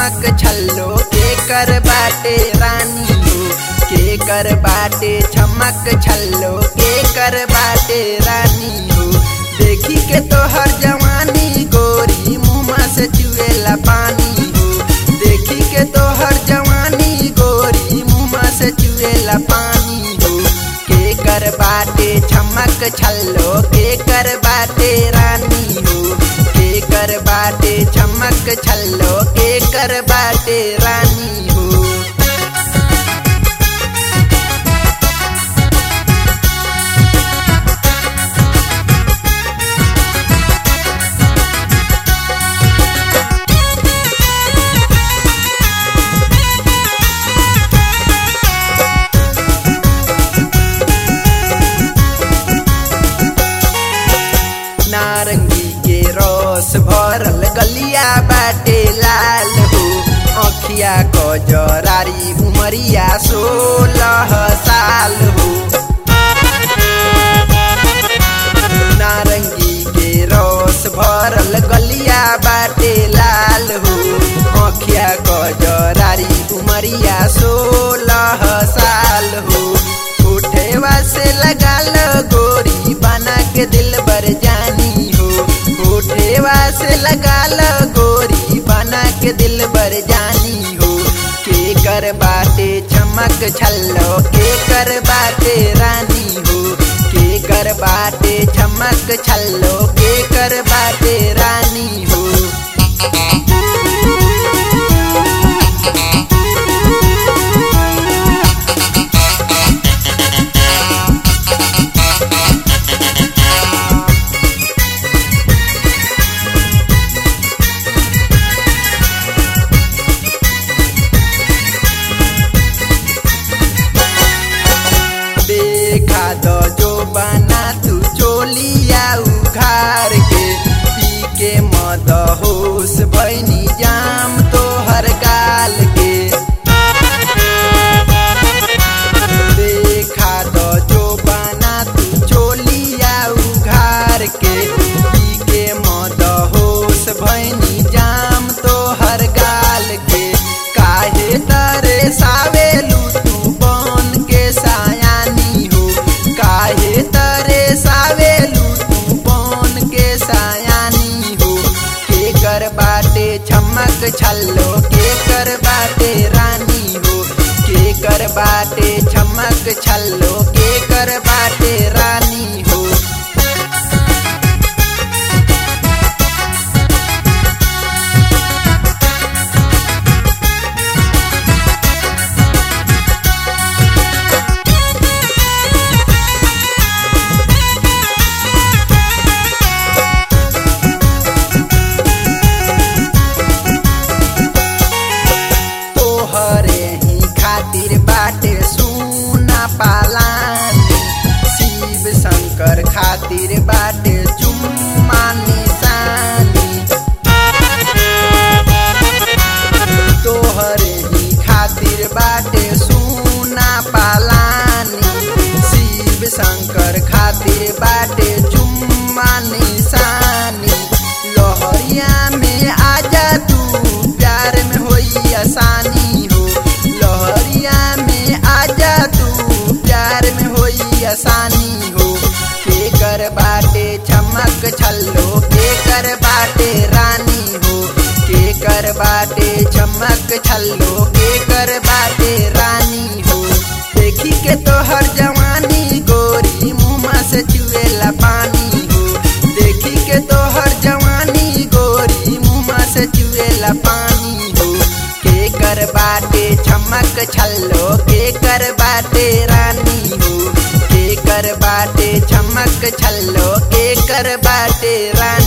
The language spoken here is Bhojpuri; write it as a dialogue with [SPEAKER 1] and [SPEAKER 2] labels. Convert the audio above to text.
[SPEAKER 1] चमक छल्लो के कर बाटे रानी हो के कर बाटे चमक छल्लो के कर बाटे रानी हो देखी के तोहर जवानी गोरी मुँह से चुएला पानी हो देखी के तोहर जवानी गोरी मुँह से चुएला पानी हो के कर बाटे चमक छल्लो के कर बाटे रानी हो के कर बाटे चमक छल्लो के कर बाटे रानी हो नारंगी के रस भरल गलिया बाटे लाल हो अखिया क जरारी उमरिया सोलह साल हो नारंगी के रस भरल गलिया बाटे लाल हो अखिया क जरारी उमरिया सोलह साल हो उठेवा से लगाल गोरी बना के दिल बर जानी हो उठेवा से लगाल गोरी बना के दिल बर जानी हो के कर बाटे चमक छल्लो के कर बाटे रानी हो के कर बाटे चमक छल्लो के कर बाटे रानी हो देखा दो जो बना तू चोलिया उघार के पी के मद होश भैनी जाम तो हर गाल के देखा दो जो बना तू चोलिया उघार के पी के मद होश भैनी जाम तो हर गाल के काहे तरे सावेलू तू बन के सायानी हो काहे तरे सावेलू तू बन के सायानी हो के कर बाटे चमक छल्लो के कर बाटे रानी हो के कर बाटे चमक छल्लो के कर बाटे रानी हो तोहरे ही खातिर बाटे सुना पालानी शिव शंकर खातिर बाटे चुम्मा निशानी तोहरे ही खातिर बाटे सुना पालानी शिव शंकर खातिर बाटे चुम्मा निशानी लोहरिया में आजा तू प्यार में होई आसानी हो लोहरिया में आजा तू प्यार में होई आसानी हो के कर बाटे चमक छल्लो के कर बाटे रानी हो के कर बाटे चमक छल्लो के कर बाटे रानी हो देखी के तोहर जवानी गोरी मुँह से चुएला पानी हो देखी के तोहर जवानी गोरी मुँह से चुएला पानी हो के कर बाटे चमक छल्लो के कर बाटे रानी हो के कर बाटे चमक छल्लो के कर बाटे रानी